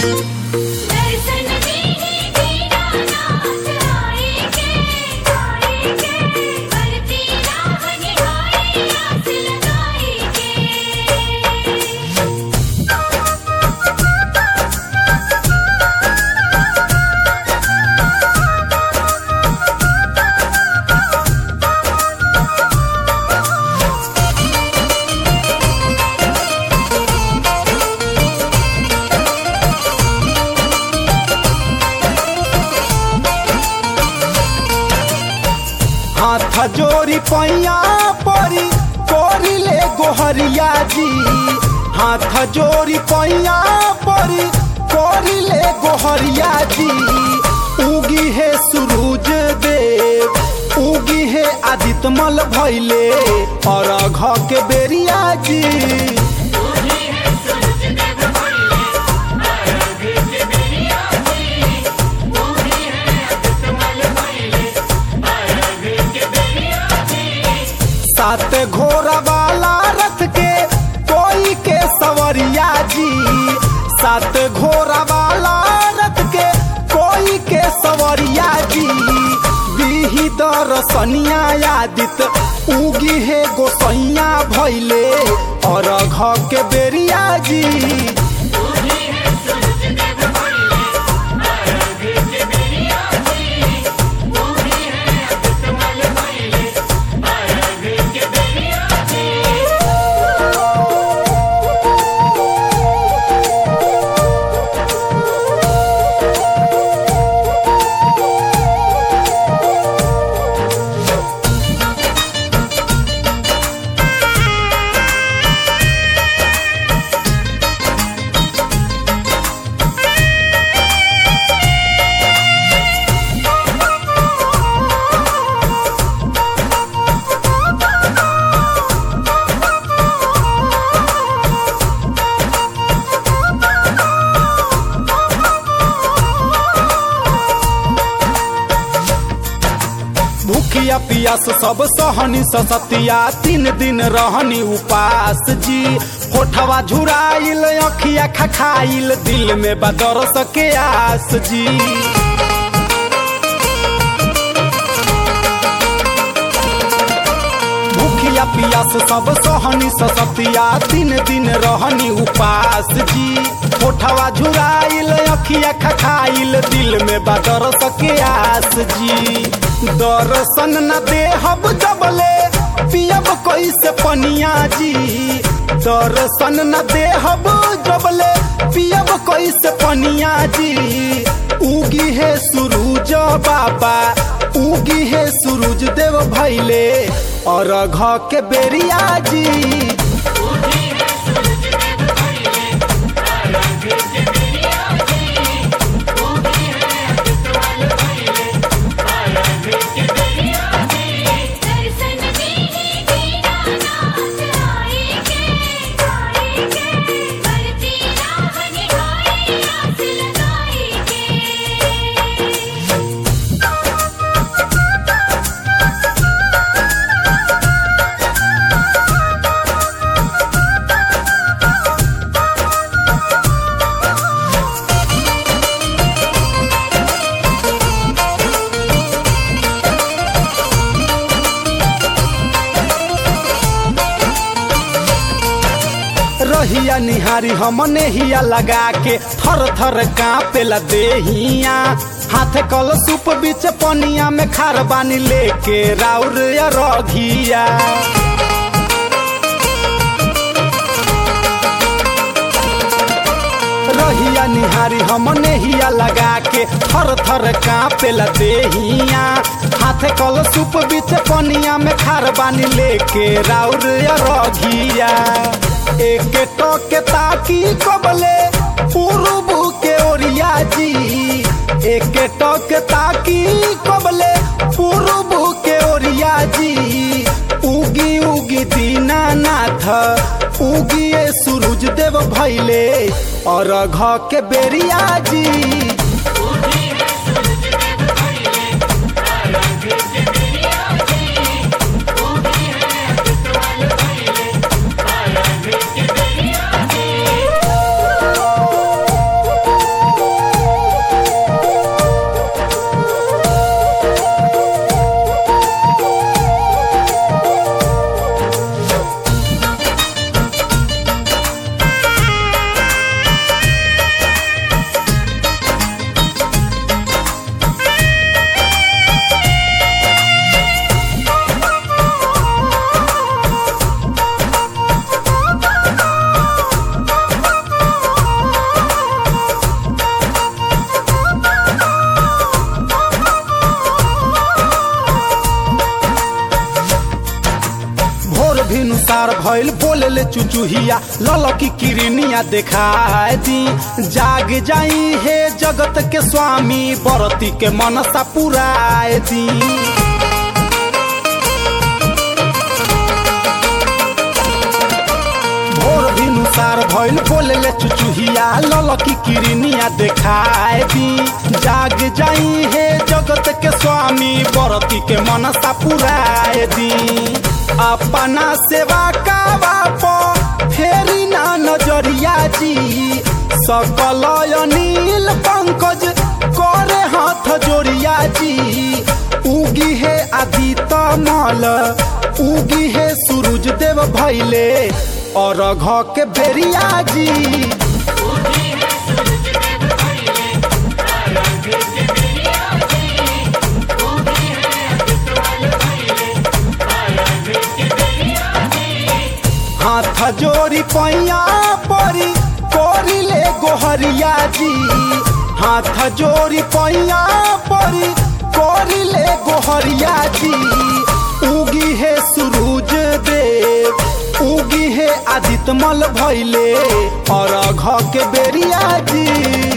दर्शन दीनी दीनानाथ आएंगे आएंगे करती राह निहारे आस लगाएंगे हाथ जोरी पैया परी कोरी ले गोहरिया जी हाथ जोरी पैया परी कोरी ले गोहरिया जी उगी है सूरज देव उगी है आदित्य मल भैले और घ के बेरिया जी सात घोड़ा वाला रथ के कोई के सवरिया जी सात घोड़ा वाला रथ के कोई के सवरिया जी बीही दरसनिया यादित उगी है गोसैया भैले और घ के बेरिया जी भूखिया पियास सब सहनी ससतिया तीन दिन रहनी उपास जी होठवा झुराइल अखिया खखाइल दिल में बदर सके आस जी भूखिया पियास सब सहनी ससतिया तीन दिन रहनी उपास जी होठवा झुराइल अखिया खखाइल दिल में बदर सके आस जी दर्शन न देहब जबले पियब कैसे पनिया जी दर्शन न देहब जबले पियब कैसे पनिया जी उगी है सूरज बाबा उगी है सूरज देव भैले और घ के बेरिया जी दर्शन दीनी दीनानाथ आएंगे आएंगे करती राह निहारे आस लगाएंगे रहिया निहारी हमने हिया लगा के थर थर कांपेला देहिया हाथ कल सूप बीच पनिया में खार बानी लेके राउर या रघिया रहिया निहारी हमने हिया लगा के थर थर कांपेला देहिया हाथ कल सूप बीच पनिया में खार बानी लेके राउर या रघिया एक टोके ताकी कबले पूर्व के ओरिया जी एक टोके ताकी कबले पूर्व के ओरिया जी उगी उगी दीनानाथ उगी ये सूरज देव भैले और घ के बेरिया जी भिनुसार भइल बोले ले चुचुहिया ललकी किरनिया देखाए दी जाग जाई हे जगत के स्वामी बरती के मनसा पुराए दी भोर भिनुसार भइल बोले ले चुचुहिया ललकी किरनिया देखाए दी जाग जाई हे जगत के स्वामी बरती के मनसा पुराए दी अपना सेवा का बाप फेरी ना नजरिया जी सकल अनिल पंकज करे हाथ जोड़िया जी उगी है आदित्य मल उगी है सूरज देव भैले और घ के बेरिया जी हाथ जोड़ी पैया परी कोरी ले गोहरिया जी हाथ जोड़ी पैया परी कोरी ले गोहरिया जी उगी है सूरज देव उगी है आदित्य मल भैले और घ के बेरिया जी